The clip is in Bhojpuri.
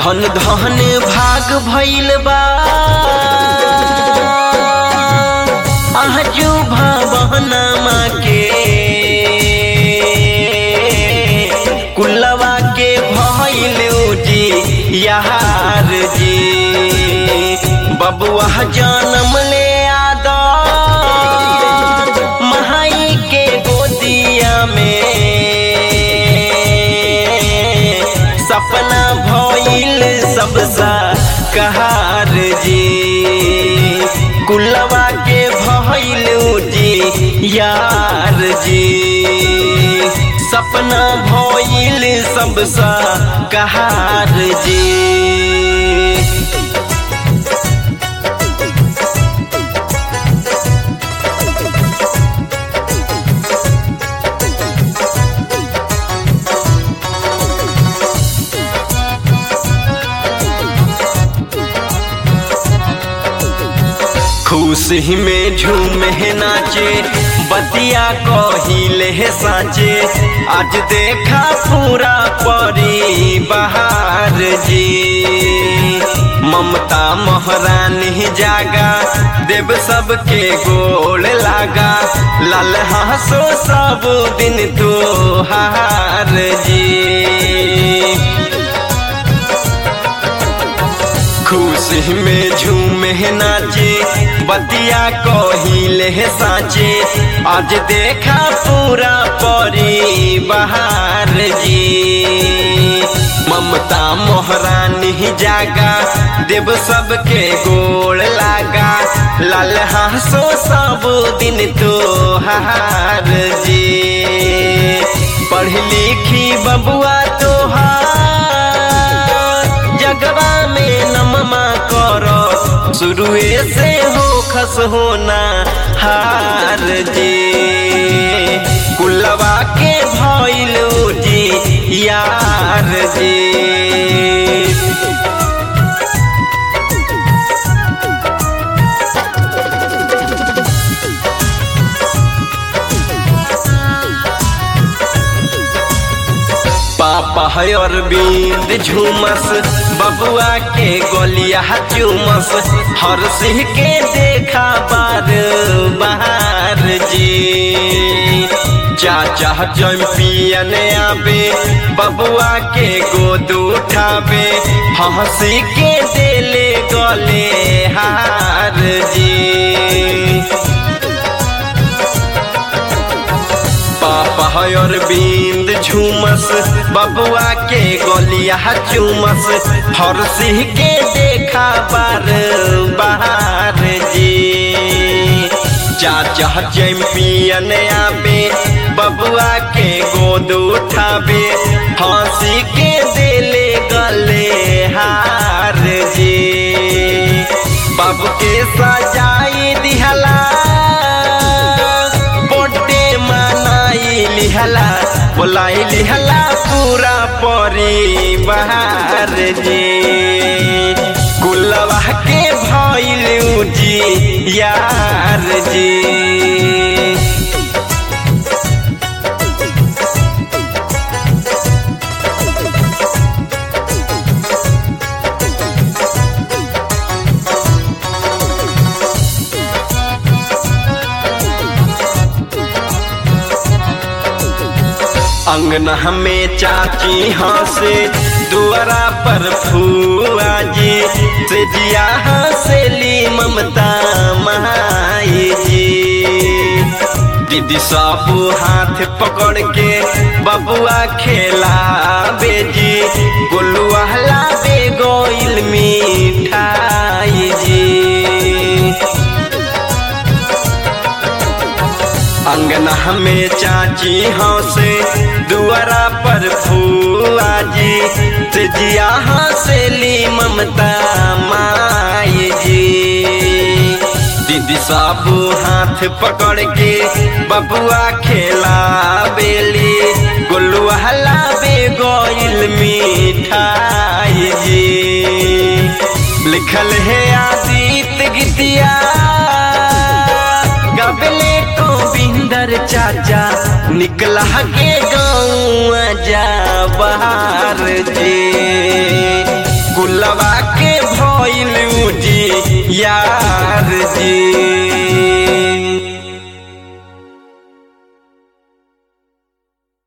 धन धन भाग भइल बा आजू भवनमा के कुलवा के भइल जी यार जी बबुआ जन्म ले आदा महाई के गोदिया में सपना भइल सबसा कहार जी कुलवा के भइल जी यार जी सपना भइल सबसा कहार जी खुशी में झूमे नाचे बतिया कहिले साचे आज देखा पूरा परी बहार जी ममता महारानी जागा देव सबके गोल लागा लाल हंसो सब दिन तो हार जी खुशी में झूमे नाचे बतिया कहिले साचे आज देखा पूरा परी बहार जी ममता मोहरानी जागा देव सबके गोड़ लागा लाल हंसो सब दिन तो हार जी पढ़ लिखी बबुआ तोहार जगवा में नममा करो शुरुए से हो खस होना हार जी कुलवा के भइल जी यार जी पापा है अरविंद झूमस बबुआ के गोलिया चूमस हर सिंह के देखा बार बहार जी चाचा चैंपियन आबे बबुआ के गोद उठाबे हंसी के देले गले हार जी पापा है अरविंद झूमस बबुआ के गोलिया चूमस हर सिंह के देखा बार बहार जी चाचा चैंपियन आबे बबुआ के गोद उठाबे हंसी के देले गले हार जी बाबू के सजाई दिहला लिहला बोलाई लिहला पूरा परिवार जी कुलवा के भइल जी यार जी अंगना में चाची हंसे दुआरा पर फुआ जी से जिया हंसेली ममता माई जी दीदी सब हाथ पकड़ के बबुआ खेला बेजी गोलुआ लाबे गोइल मिठाई जी अंगना में चाची हंसे दुआरा पर फुआ जी से जिया हंसेली ममता माई जी दीदी सब हाथ पकड़ के बबुआ खेला बेली गोलुआ लाबे गोइल मिठाई जी लिखल है आदित गीतिया गबले गोविंदर चाचा निकला के गाँव जा बाहर जे दिलवा के भइल जी यार जी